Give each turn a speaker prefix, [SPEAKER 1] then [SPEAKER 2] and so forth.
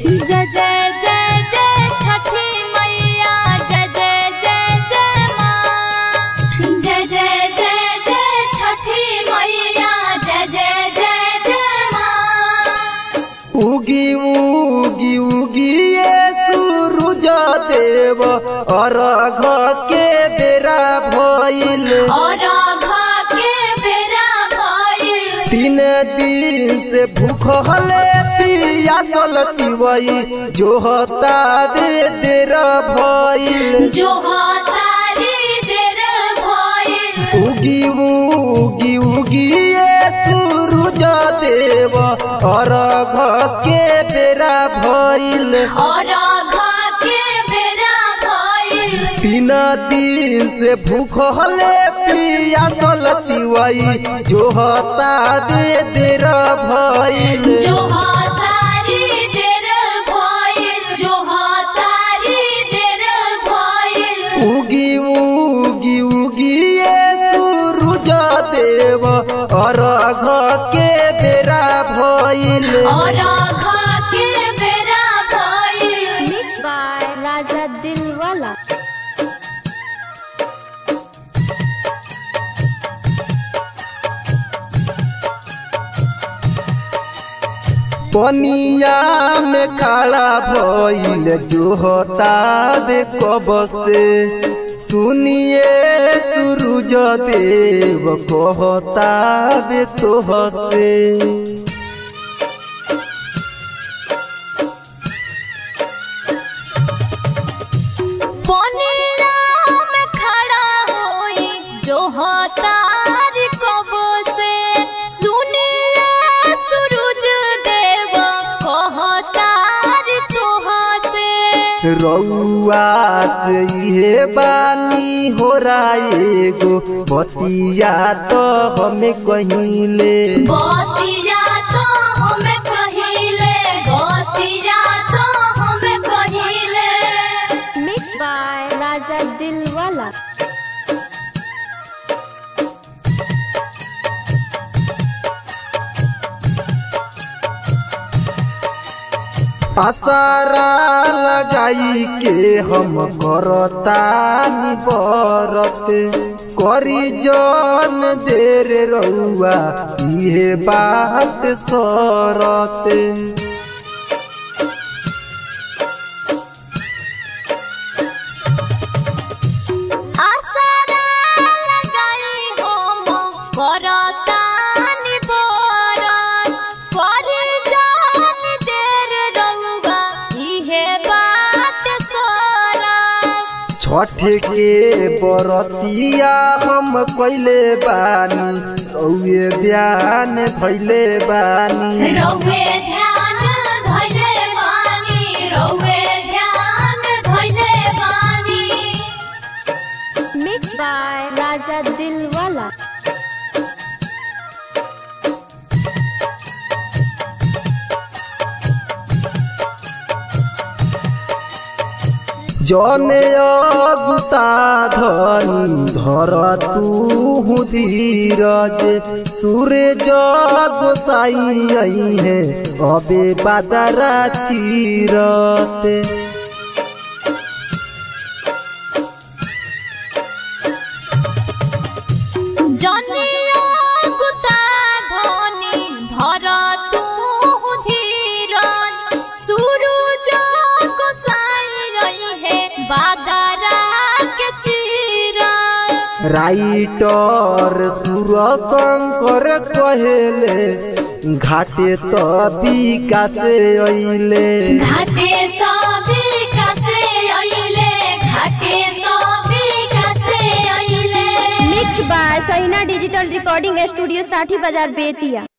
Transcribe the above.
[SPEAKER 1] जय जय जय जय छठी मैया जय जय जय जय माँ जय जय जय जय छठी मैया जय जय जय जय माँ
[SPEAKER 2] उगी उगी उगी ये सूरज देव अर्घ के बेरा भइल
[SPEAKER 1] और आघा के बेरा भइल
[SPEAKER 2] तीन दिन से भूखले पिया चलती जो हता दे देर भइल
[SPEAKER 1] जो तारी देर भइल
[SPEAKER 2] उगी उगी उगी ये सूरज देव अर्घ के बेरा भइल
[SPEAKER 1] और आघा के बेरा भइल
[SPEAKER 2] तीन दिन से भूखले पिया चलती वही जो हता दे देर भइल
[SPEAKER 1] जो तारी देर भइल जो तारी देर भइल
[SPEAKER 2] उगी उगी उगी ये सूरज देव अर्घ के बेरा भइल
[SPEAKER 1] और आघा के बेरा भइल
[SPEAKER 3] मिक्स बाय राजा दिलवाला
[SPEAKER 2] पनिया में खड़ा भइल जो होता बे कब से सुनिए सूरज देव कहता बे तोह से
[SPEAKER 1] पनिया में खड़ा होई जो तार कब से सुनिए सूरज देव कहतार तोह से
[SPEAKER 2] रउआ से इहे बानी हो एगो बतिया तो हमें कहिले
[SPEAKER 1] बतिया तो हमें कहिले बतिया तो हमें कहिले
[SPEAKER 3] मिक्स बाय राजा दिलवाला
[SPEAKER 2] आसारा लगाई के हम करतानी बरत करी जन देर रउआ इहे बात सरत
[SPEAKER 1] आसारा लगाई हम करतानी बरत करी जान देर रउआ इहे बात सरत
[SPEAKER 2] छठ के बरतिया हम कैले बानी रउए ध्यान भैले बानी
[SPEAKER 1] रउए ध्यान धैले बानी रउए ध्यान धैले बानी
[SPEAKER 3] मिक्स बाय राजा दिलवाला
[SPEAKER 2] जने अगुता धन धर तू धीरज सूरज गोसाई है अबे बादरा चीरत
[SPEAKER 1] जनिया गुता धनी धर तू धीरज सूरज गोसाई रही है बादरा के चीरज
[SPEAKER 2] राइटर सुर शंकर कहेले घाटे तो विकासे अइले
[SPEAKER 1] घाटे तो विकासे अइले घाटे तो विकासे अइले
[SPEAKER 3] मिक्स बाय सहीना डिजिटल रिकॉर्डिंग स्टूडियो साठी बाजार बेतिया